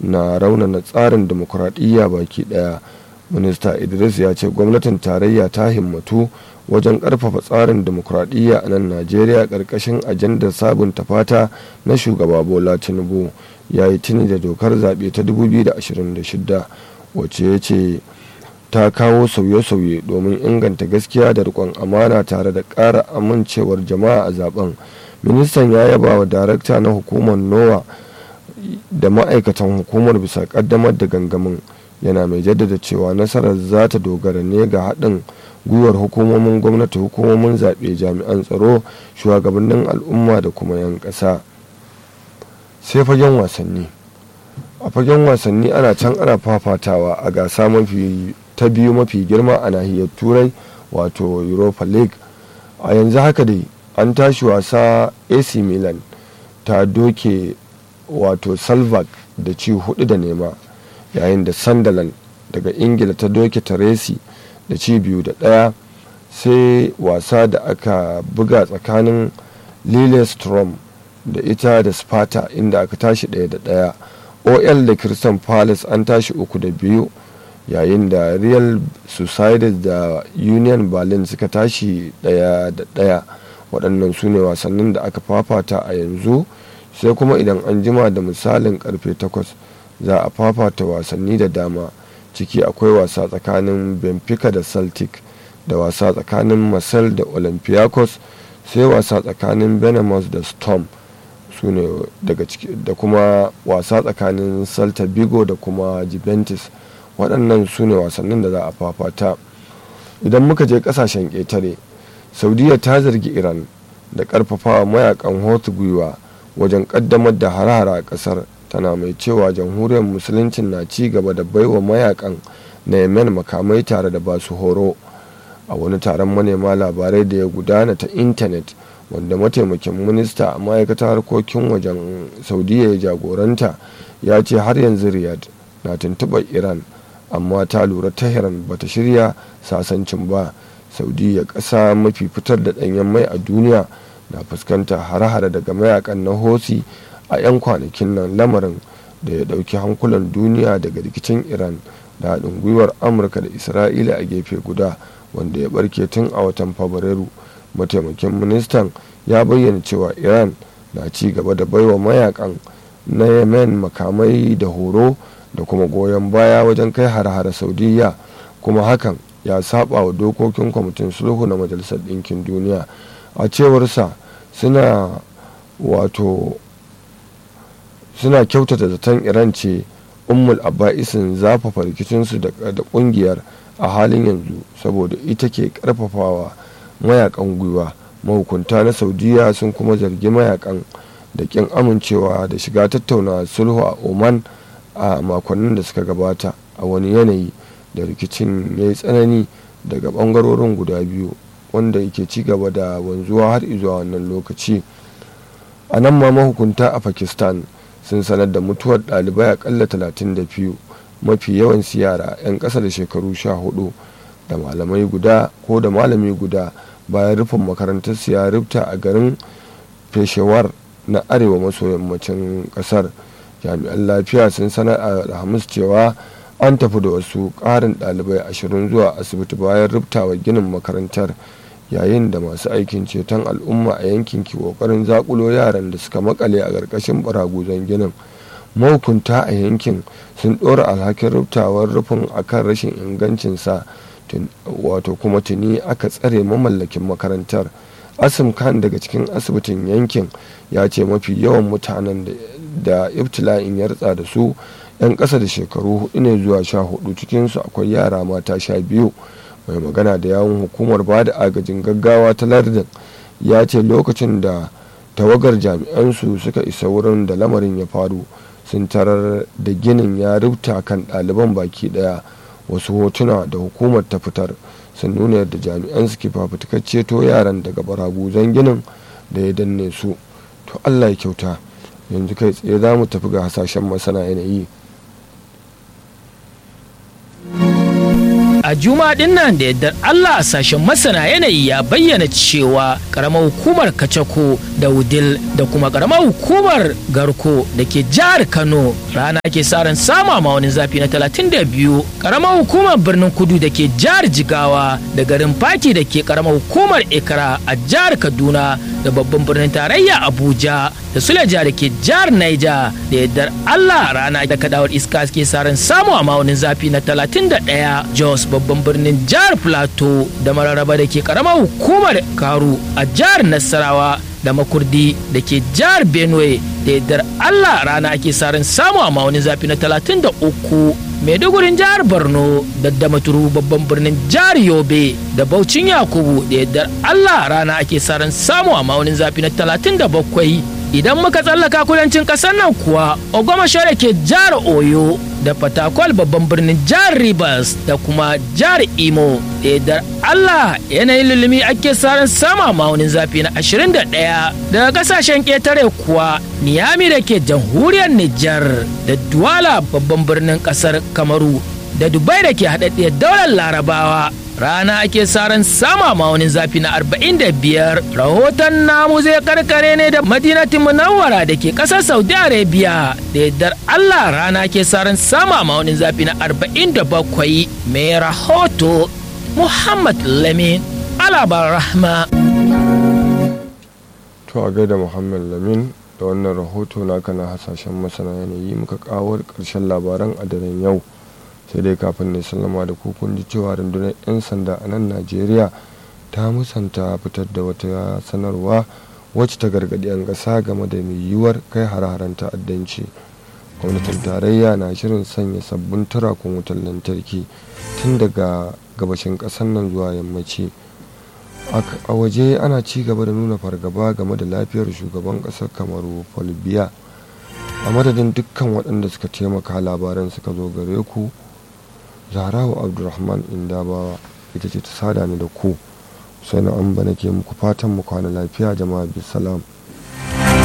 na raunana tsarin demokuraɗiyya baki ɗaya minista idris ya ce gwamnatin tarayya ta himmatu wajen ƙarfafa tsarin demokuraɗiyya a nan najeriya ƙarƙashin ajandar sabunta fata na shugaba bola tinubu ya yi tuni da dokar zaɓe ta 2026 wacce ya ce ta kawo sauye-sauye domin inganta gaskiya da riƙon amana tare da ƙara amincewar jama'a a zaben ministan ya yaba wa darakta na hukumar nowa da ma'aikatan hukumar bisa ƙaddamar da gangamin yana mai jaddada cewa nasarar za ta dogara ne ga haɗin gwiwar hukumomin gwamnati hukumomin zaɓe jami'an tsaro shugabannin al'umma da kuma 'yan ƙasa sai fagen wasanni a fagen wasanni ana can ana fafatawa a gasa mafi ta biyu mafi girma a nahiyar turai wato europa league a yanzu haka dai an tashi wasa ac milan ta doke wato salvak da ci hudu da nema yayin da sunderland daga ingila ta doke taresi da ci biyu da ɗaya sai wasa da aka buga tsakanin lillestrom da ita da sparta inda aka tashi ɗaya da ɗaya ol da crystal palace an tashi uku da biyu yayin da real society da union berlin suka tashi ɗaya da ɗaya waɗannan su ne wasannin da aka fafata a yanzu sai kuma idan an jima da misalin karfe 8 za a fafata wasanni da dama ciki akwai wasa tsakanin benfica da celtic da wasa tsakanin marcel da olympiacos sai wasa tsakanin benamus da storm su ne daga ciki da kuma wasa tsakanin celta vigo da kuma juventus waɗannan su ne wasannin da za a fafata idan muka je ƙasashen ƙetare saudiya ta zargi iran da ƙarfafawa mayakan hotu gwiwa wajen ƙaddamar da hare-hare a ƙasar tana mai cewa jamhuriyar musuluncin na ci gaba da baiwa mayakan na yemen makamai tare da basu horo a wani taron manema labarai da ya gudana ta intanet wanda mataimakin minista a ma'aikatar harkokin wajen saudiya ya jagoranta ya ce har yanzu riyadh na tuntuɓar iran amma ta lura tehran bata shirya sasancin ba saudiya ƙasa mafi fitar da ɗanyen mai a duniya na fuskanta hare-hare daga mayakan na hosi a 'yan kwanakin nan lamarin da ya ɗauki hankulan duniya daga rikicin iran da haɗin gwiwar amurka da isra'ila a gefe guda wanda ya barke tun a watan fabrairu mataimakin ministan ya bayyana cewa iran na ci gaba da baiwa mayakan na yemen makamai da horo da kuma goyon baya wajen kai hare-hare saudiya kuma hakan ya saba wa dokokin kwamitin sulhu na majalisar ɗinkin duniya a cewarsa suna wato suna kyautata zaton iran ce ummul aba'isin zafafa rikicinsu da kungiyar a halin yanzu saboda ita ke karfafawa mayakan gwiwa mahukunta na saudiya sun kuma zargi mayakan da kin amincewa da shiga tattauna sulhu a oman a makonnin da suka gabata a wani yanayi da rikicin ya yi tsanani daga bangarorin guda biyu wanda yake ci gaba da wanzuwa har izuwa wannan lokaci a nan ma mahukunta a pakistan sun sanar da mutuwar ɗalibai akalla 32 mafi yawan yara 'yan ƙasa da shekaru 14 da malamai guda ko da malami guda bayan rufin makarantar ya rufta a garin peshawar na arewa maso yammacin ƙasar jami'an lafiya sun sanar a alhamis cewa an tafi da wasu ƙarin ɗalibai ashirin zuwa asibiti bayan rubtawa ginin makarantar yayin da masu aikin ceton al'umma a yankin ke kokarin zakulo yaran da suka makale a ƙarƙashin baraguzan ginin mahukunta a yankin sun ɗora alhakin rubtawar rufin akan rashin ingancinsa wato kuma tuni aka tsare mamallakin makarantar asim khan daga cikin asibitin yankin ya ce mafi yawan mutanen da ibtila'in ya ritsa da su 'yan ƙasa da shekaru hudu ne zuwa sha hudu cikinsu akwai yara mata sha biyu mai magana da yawun hukumar ba da agajin gaggawa ta lardin ya ce lokacin da tawagar jami'ansu suka isa wurin da lamarin ya faru sun tarar da ginin ya rubuta kan ɗaliban baki ɗaya wasu hotuna da hukumar ta fitar sun nuna yadda jami'an suke fafutukar ceto yaran daga baraguzan ginin da ya danne su to allah ya kyauta yanzu kai tsaye za mu tafi ga hasashen masana yanayi a a juma'a din nan da yardar allah a sashen masana yanayi ya bayyana cewa karamar hukumar kacako da wudil da kuma karamar hukumar garko da ke jihar kano rana ke sa ran sama ma wani zafi na 32 karamar hukumar birnin kudu da ke jihar jigawa da garin faki da ke karamar hukumar ikra a jihar kaduna da babban birnin tarayya abuja da suleja da ke jihar naija da yardar allah rana da kadawar iska ke sa ran samu a ma'aunin zafi na 31 jos babban birnin jihar plateau da mararaba da ke karamar hukumar karu a jihar nasarawa da makurdi da ke jihar benue da yardar allah rana ake sarin samu a ma'aunin zafi na 33 maidugurin jihar borno da damaturu babban birnin jihar yobe da baucin yakubu da yardar allah rana ake sarin samu a ma'aunin zafi na 37 idan muka tsallaka kudancin ƙasar nan kuwa ogomashore ke jihar oyo da fatakwal babban birnin jihar rivers da kuma jihar imo da allah yanayin lulumi ake saran sama maunin zafi na 21 daga kasashen ƙetare kuwa niyami da ke jamhuriyar nijar da duwala babban birnin ƙasar kamaru da dubai da ke haɗaɗɗiyar daular larabawa rana ake saran sama maunin zafi na 45 rahoton namu zai karkare ne da madinatin munawwara da ke kasar saudi arabia da yardar allah rana ke saran sama maunin zafi na 47 mai rahoto muhammad lamin alabar rahma to a gaida muhammad lamin da wannan rahoto naka na hasashen masana yanayi muka kawo karshen labaran a daren yau sai dai kafin ne sallama da kun ji cewa rundunar 'yan sanda a nan najeriya ta musanta fitar da wata sanarwa wacce ta gargaɗi 'yan ƙasa game da mai yiwuwar kai hare-haren ta'addanci gwamnatin tarayya na shirin sanya sabbin turakun wutar lantarki tun daga gabashin ƙasar nan zuwa yammaci a waje ana ci gaba da nuna fargaba game da lafiyar shugaban ƙasar kamaru paul biya a madadin dukkan waɗanda suka taimaka labaran suka zo gare ku zarawa abdulrahman indabawa ita ce ta sada ni da ku sai na an nake muku fatan mu kwana lafiya jama'a bisalam